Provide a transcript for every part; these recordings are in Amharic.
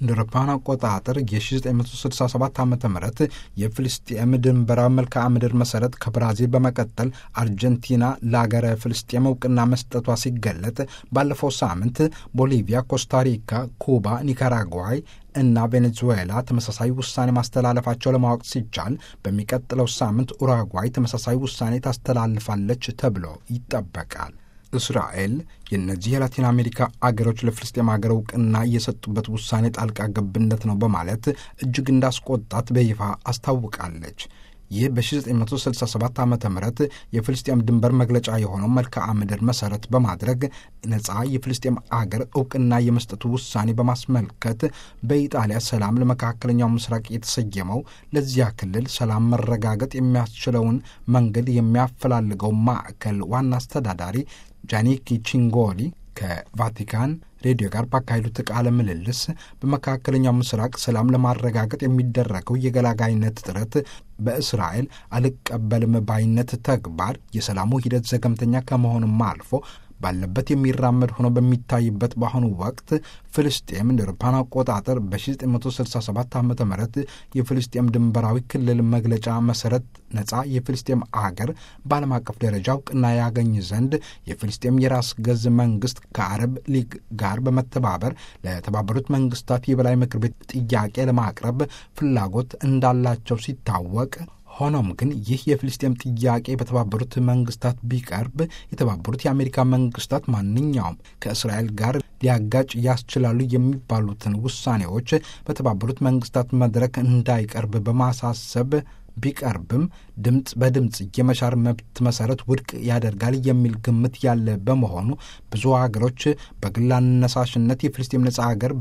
እንደ አውሮፓውያን አቆጣጠር የ1967 ዓ ም የፍልስጤም ድንበራዊ መልክዓ ምድር መሰረት ከብራዚል በመቀጠል አርጀንቲና ለአገረ ፍልስጤም እውቅና መስጠቷ ሲገለጥ ባለፈው ሳምንት ቦሊቪያ፣ ኮስታሪካ፣ ኩባ፣ ኒካራጓይ እና ቬኔዙዌላ ተመሳሳይ ውሳኔ ማስተላለፋቸው ለማወቅ ሲቻል በሚቀጥለው ሳምንት ኡራጓይ ተመሳሳይ ውሳኔ ታስተላልፋለች ተብሎ ይጠበቃል። እስራኤል የእነዚህ የላቲን አሜሪካ አገሮች ለፍልስጤም አገር እውቅና እየሰጡበት ውሳኔ ጣልቃ ገብነት ነው በማለት እጅግ እንዳስቆጣት በይፋ አስታውቃለች። ይህ በ1967 ዓ ም የፍልስጤም ድንበር መግለጫ የሆነው መልክዓ ምድር መሰረት በማድረግ ነፃ የፍልስጤም አገር እውቅና የመስጠቱ ውሳኔ በማስመልከት በኢጣሊያ ሰላም ለመካከለኛው ምስራቅ የተሰየመው ለዚያ ክልል ሰላም መረጋገጥ የሚያስችለውን መንገድ የሚያፈላልገው ማዕከል ዋና አስተዳዳሪ ጃኒኪ ቺንጎሊ ከቫቲካን ሬዲዮ ጋር ባካሄዱት ቃለ ምልልስ በመካከለኛው ምስራቅ ሰላም ለማረጋገጥ የሚደረገው የገላጋይነት ጥረት በእስራኤል አልቀበልም ባይነት ተግባር የሰላሙ ሂደት ዘገምተኛ ከመሆኑም አልፎ ባለበት የሚራመድ ሆኖ በሚታይበት በአሁኑ ወቅት ፍልስጤም እንደ አውሮፓውያን አቆጣጠር በ1967 ዓ ም የፍልስጤም ድንበራዊ ክልል መግለጫ መሰረት ነፃ የፍልስጤም አገር በዓለም አቀፍ ደረጃ እውቅና ያገኝ ዘንድ የፍልስጤም የራስ ገዝ መንግስት ከአረብ ሊግ ጋር በመተባበር ለተባበሩት መንግስታት የበላይ ምክር ቤት ጥያቄ ለማቅረብ ፍላጎት እንዳላቸው ሲታወቅ ሆኖም ግን ይህ የፍልስጤም ጥያቄ በተባበሩት መንግስታት ቢቀርብ የተባበሩት የአሜሪካ መንግስታት ማንኛውም ከእስራኤል ጋር ሊያጋጭ ያስችላሉ የሚባሉትን ውሳኔዎች በተባበሩት መንግስታት መድረክ እንዳይቀርብ በማሳሰብ ቢቀርብም ድምፅ በድምፅ የመሻር መብት መሰረት ውድቅ ያደርጋል የሚል ግምት ያለ በመሆኑ ብዙ ሀገሮች በግል አነሳሽነት የፍልስጤም ነጻ ሀገር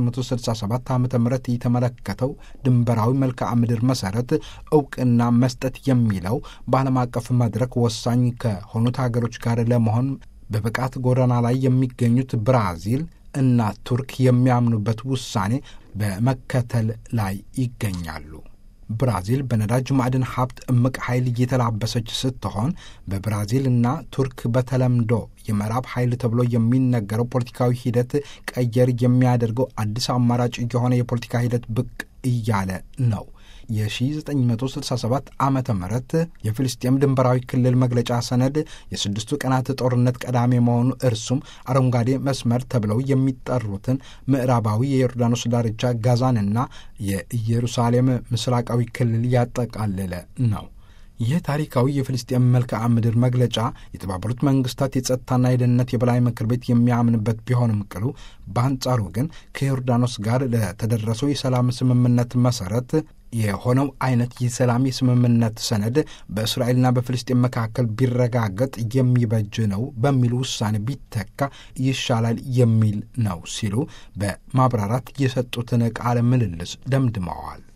በ1967 ዓ ም የተመለከተው ድንበራዊ መልክዓ ምድር መሰረት እውቅና መስጠት የሚለው በዓለም አቀፍ መድረክ ወሳኝ ከሆኑት ሀገሮች ጋር ለመሆን በብቃት ጎዳና ላይ የሚገኙት ብራዚል እና ቱርክ የሚያምኑበት ውሳኔ በመከተል ላይ ይገኛሉ። ብራዚል በነዳጅ ማዕድን ሀብት እምቅ ኃይል እየተላበሰች ስትሆን በብራዚልና ቱርክ በተለምዶ የምዕራብ ኃይል ተብሎ የሚነገረው ፖለቲካዊ ሂደት ቀየር የሚያደርገው አዲስ አማራጭ የሆነ የፖለቲካ ሂደት ብቅ እያለ ነው። የ1967 ዓመተ ምህረት የፍልስጤም ድንበራዊ ክልል መግለጫ ሰነድ የስድስቱ ቀናት ጦርነት ቀዳሚ መሆኑ እርሱም አረንጓዴ መስመር ተብለው የሚጠሩትን ምዕራባዊ የዮርዳኖስ ዳርቻ ጋዛንና የኢየሩሳሌም ምስራቃዊ ክልል ያጠቃለለ ነው። ይህ ታሪካዊ የፍልስጤም መልክዓ ምድር መግለጫ የተባበሩት መንግስታት የጸጥታና የደህንነት የበላይ ምክር ቤት የሚያምንበት ቢሆንም ቅሉ በአንጻሩ ግን ከዮርዳኖስ ጋር ለተደረሰው የሰላም ስምምነት መሰረት የሆነው አይነት የሰላም የስምምነት ሰነድ በእስራኤልና በፍልስጤም መካከል ቢረጋገጥ የሚበጅ ነው በሚል ውሳኔ ቢተካ ይሻላል የሚል ነው ሲሉ በማብራራት የሰጡትን ቃለ ምልልስ ደምድመዋል።